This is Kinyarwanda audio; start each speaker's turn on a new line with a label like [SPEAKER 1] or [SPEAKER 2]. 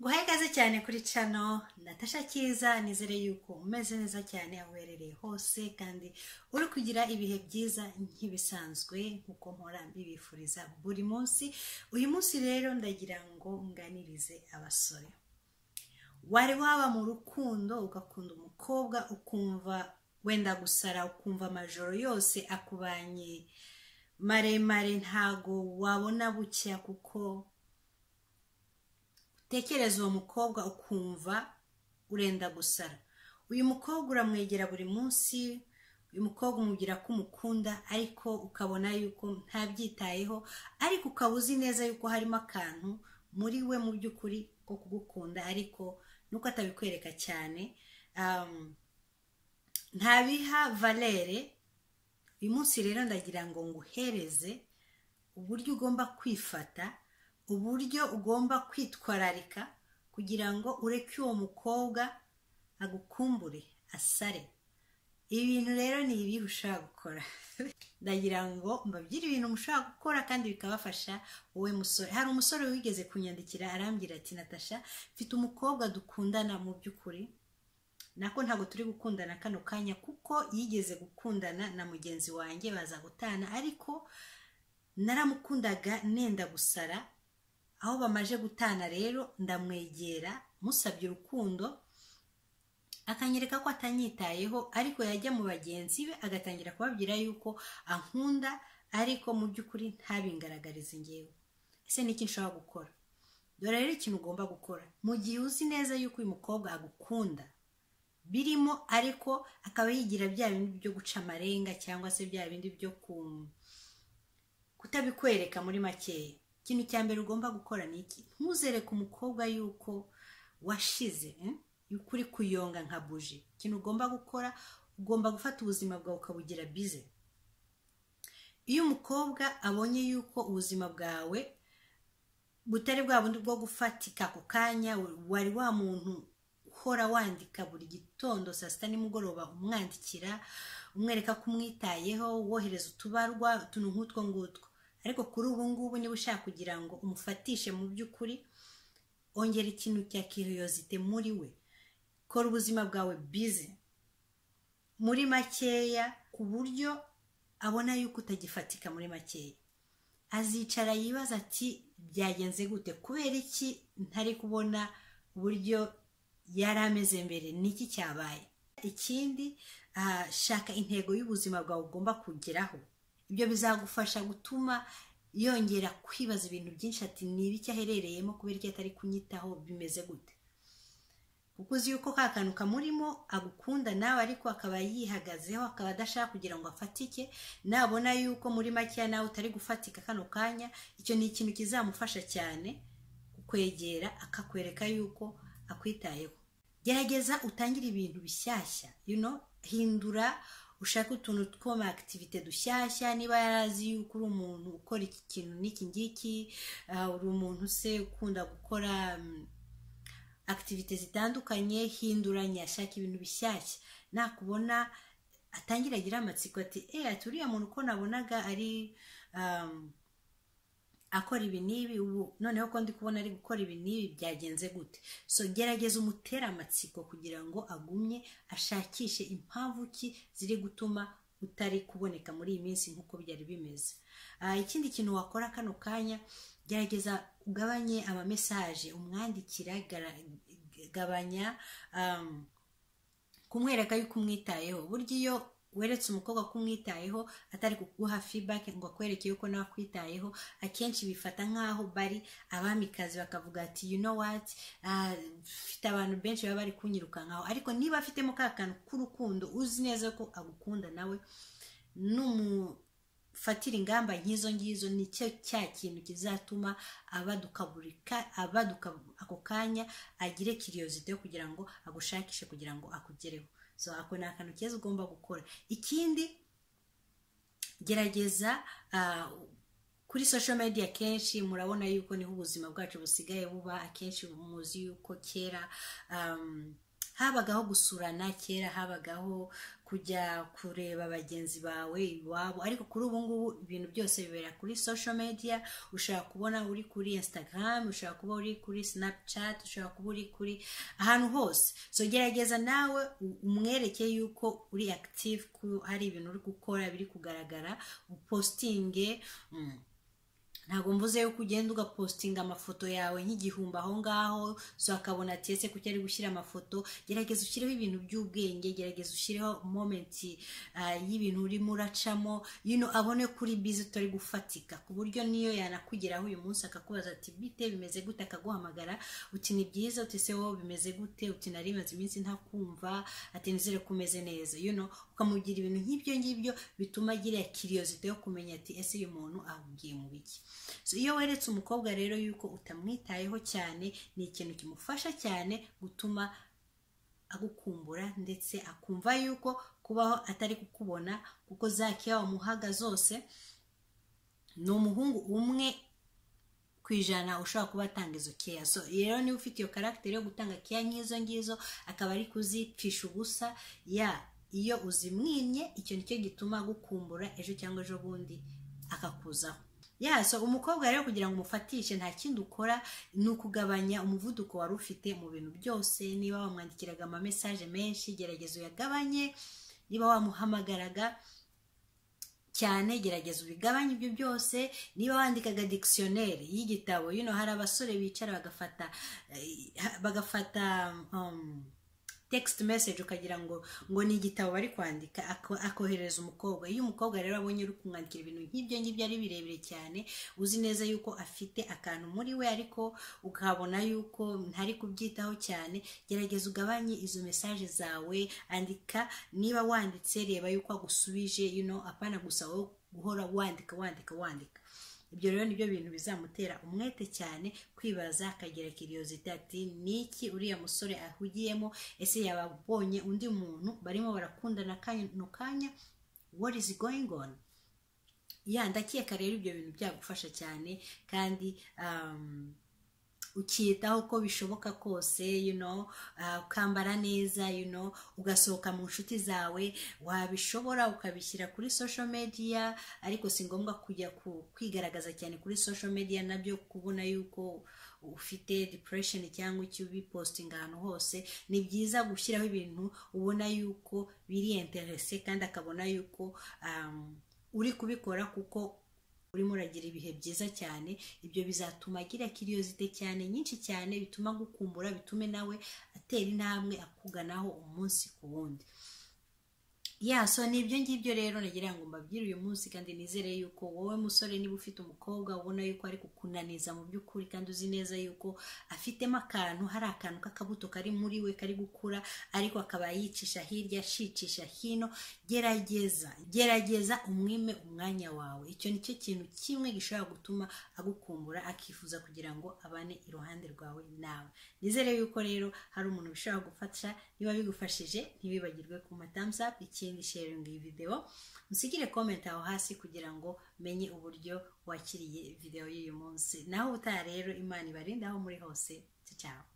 [SPEAKER 1] guhaye ikaze cyane kuri cano natasha cyiza nizere yuko umeze neza cyane aho uherereye hose kandi uri kugira ibihe byiza nk'ibisanzwe nk'uko mpora mbibifuriza buri munsi uyu munsi rero ndagira ngo nganirize abasore wari waba mu rukundo ugakunda umukobwa ukumva wenda gusara ukumva amajoro yose akubanye maremare ntago wabona bucya kuko utekereza uwo mukobwa ukumva urenda gusara uyu mukobwa uramwegera buri munsi uyu mukobwa umubwira ko umukunda ariko ukabona yuko ntabyitayeho ariko ukaba uzi neza yuko harimo akantu muri we mu by'ukuri ko kugukunda ariko nuko atabikwereka cyane um, ntabiha valere uyu munsi rero ndagira ngo nguhereze uburyo ugomba kwifata uburyo ugomba kwitwararika kugira ngo ureke uwo mukobwa agukumbure asare ibi bintu rero ni ibihe ushaka gukora ndagira ngo mbabwire ibintu mushobora gukora kandi bikabafasha wowe musore hari umusore wigeze kunyandikira arambwira ati natasha mfite umukobwa dukundana mu by'ukuri nako ntabwo turi gukundana kano kanya kuko yigeze gukundana na mugenzi wanjye baza gutana ariko naramukundaga nenda gusara aho bamaje gutana rero ndamwegera musabye urukundo akanyereka ko atanyitayeho ariko yajya mu bagenzi be agatangira kubabwira yuko ankunda ariko mu by'ukuri ntabingaragarize ngewe ese ni iki nshobora gukora dore rero ikintu ugomba gukora mu gihe uzi neza yuko uyu mukobwa agukunda birimo ariko akaba yigira bya bindi byo guca amarenga cyangwa se bya bindi byo kutabikwereka muri makeya ikintu cya mbere ugomba gukora ni iki ntuzereke umukobwa yuko washize yuko uri kuyonga nka buji ikintu ugomba gukora ugomba gufata ubuzima bwawe ukabugira bize iyo umukobwa abonye yuko ubuzima bwawe butari bwa bundi bwo gufatika ako kanya wari wa muntu uhora wandika buri gitondo saa sita nimugoroba umwandikira umwereka ko umwitayeho wohereza utubarwa utuntu nk'utwo ngutwo ariko kuri ubu ngubu niba ushaka kugira ngo umufatishe mu by'ukuri ongera ikintu cya kiriyozite muri we kora ubuzima bwawe bize muri makeya ku buryo abona yuko utagifatika muri makeya azicara yibaza ati byagenze gute kubera iki ntari kubona uburyo yari ameze mbere niki cyabaye ikindi shaka intego y'ubuzima bwawe ugomba kugeraho ibyo bizagufasha gutuma yongera kwibaza ibintu byinshi ati niba icyo aherereyemo kubera icyo atari kunyitaho bimeze gute kuko uzi yuko ka kantu kamurimo agukunda nawe ariko akaba yihagazeho akaba adashaka kugira ngo afatike nabona yuko muri makeya nawe utari gufatika kano kanya icyo ni ikintu kizamufasha cyane kukwegera akakwereka yuko akwitayeho gerageza utangire ibintu bishyashya you know hindura ushake utuntu two mu akitivite dushyashya niba yarazi yuko uri umuntu ukora iki kintu n'iki ngiki uri umuntu se ukunda gukora akitivite zitandukanye hinduranya ashaka ibintu bishyashya nakubona atangira agira amatsiko ati eee ati uriya muntu uko nabonaga ari akora ibi n'ibi ubu noneho ko ndi kubona ari gukora ibi n'ibi byagenze gute so gerageza umutere amatsiko kugira ngo agumye ashakishe impamvu ki ziri gutuma utari kuboneka muri iyi minsi nk'uko byari bimeze ikindi kintu wakora kano kanya gerageza ugabanye amamesaje umwandikira gabanya kumwereka yuko umwitayeho burya iyo weretse umukobwa ko umwitayeho atari kuguha feedback ngo akwereke yuko nawe akwitayeho akenshi bifata nk'aho bari abamikazi bakavuga ati you know what mfite abantu benshi baba bari kunyirukankaho ariko niba afitemo ka kantu k'urukundo uzi neza ko agukunda nawe numufatira ingamba nk'izo ngizo nicyo cya kintu kizatuma abaduka ako kanya agire kiriyozite yo kugira ngo agushakishe kugira ngo akugereho so ako ni akantu keza ugomba gukora ikindi gerageza kuri social media kenshi murabona yuko niho ubuzima bwacu busigaye buba akenshi muzi yuko kera habagaho gusurana kera habagaho kujya kureba bagenzi bawe iwabo ariko kuri ubu ngubu ibintu byose bibera kuri social media ushobora kubona uri kuri instagram ushobora kuba uri kuri snapchat ushobora kuba uri kuri ahantu hose so gerageza nawe u- umwereke yuko uri active ko hari ibintu uri gukora biri kugaragara upostinge mm. ntabwo mvuze yuko ugenda ugapostinga amafoto yawe nk'igihumbi aho ngaho so akabona ati ese kuki ari gushyira amafoto gerageza ushyireho ibintu by'ubwenge gerageza ushyireho momenti ah, y'ibintu urimo uracamo you know, abone kuri bizi utari gufatika ku buryo niyo yanakugeraho uyu munsi akakubaza ati bite bimeze gute akaguhamagara uti ni byiza uti se wowe bimeze gute uti nari maze iminsi ntakumva ati nizere ko umeze neza you know, ukamugira ibintu nk'ibyo ngibyo bituma agira kiriyozite yo kumenya ati ese uyu muntu abwiye mu biki So, iyo weretse umukobwa rero yuko utamwitayeho cyane ni ikintu kimufasha cyane gutuma agukumbura ndetse akumva yuko kubaho atari kukubona kuko za keya wamuhaga zose ni umuhungu umwe ku ijana ushobora kuba atanga izo keya so rero niba ufite iyo karagiteri yo gutanga keya nk'izo ngizo akaba ari kuzipfisha ubusa ya iyo uzimwimye icyo nicyo gituma agukumbura ejo cyangwa ejo bundi akakuzaho ya so umukobwa rero kugira ngo umufatishe nta kindi ukora ni ukugabanya umuvuduko wari ufite mu bintu byose niba wamwandikiraga amamesaje menshi gerageza uyagabanye niba wamuhamagaraga cyane gerageza ubigabanye ibyo byose niba wandikaga dikisiyoneri y'igitabo you know, hari abasore bicara bagafata eh, bagafata um, text message ukagira ngo ngo ni igitabo bari kwandika ako- akoherereza umukobwa iyo umukobwa rero abonye uri kumwandikira ibintu nk'ibyo ngibyo ari birebire cyane uzi neza yuko afite akantu muri we ariko ukabona yuko ntari kubyitaho cyane gerageza ugabanye izo mesaje zawe andika niba wanditse reba yuko agusubije you know, apana gusa wowe guhora wandika wandika wandika ibyo rero nibyo bintu bizamutera umwete cyane kwibaza akagira kiriyoziti ati ni iki uriya musore ahugiyemo ese yababonye undi muntu barimo barakundana kano kanya what is going on ya ndakeka rero ibyo bintu byagufasha cyane kandi um, ukiyitaho uko bishoboka kose you know, ah, ukambara neza you know, ugasohoka mu nshuti zawe wabishobora ukabishyira kuri social media ariko si ngombwa kujya ku- kwigaragaza cyane kuri social media nabyo kubona yuko ufite depression cyangwa icyo ubipostinga ahantu hose ni byiza gushyiraho ibintu ubona yuko biri interese kandi akabona yuko um, uri kubikora kuko urimo uragira ibihe byiza cyane ibyo bizatuma agira kiriyozite cyane nyinshi cyane bituma agukumbura bitume nawe atera intambwe akuganaho umunsi ku wundi ya so ni ibyo ngibyo rero nagira ngo mbabwire uyu munsi kandi nizere yuko wowe musore niba ufite umukobwa ubona yuko ari kukunaniza mu by'ukuri kandi uzi neza yuko afitemo akantu hari akantu k'akabuto kari muri we kari gukura ariko akaba yicisha hirya ashicisha hino gerageza gerageza umwime umwanya wawe icyo ni cyo kintu kimwe gishobora gutuma agukumbura akifuza kugira ngo abane iruhande rwawe nawe nizere yuko rero hari umuntu bishobora gufasha niba bigufashije ntibibagirwe ku thumbs up ikindi sharing iyi video musigire comment aho hasi kugira ngo menye uburyo wakiriye video y'uyu munsi naho ubutaha rero imana ibarinde aho muri hose ciao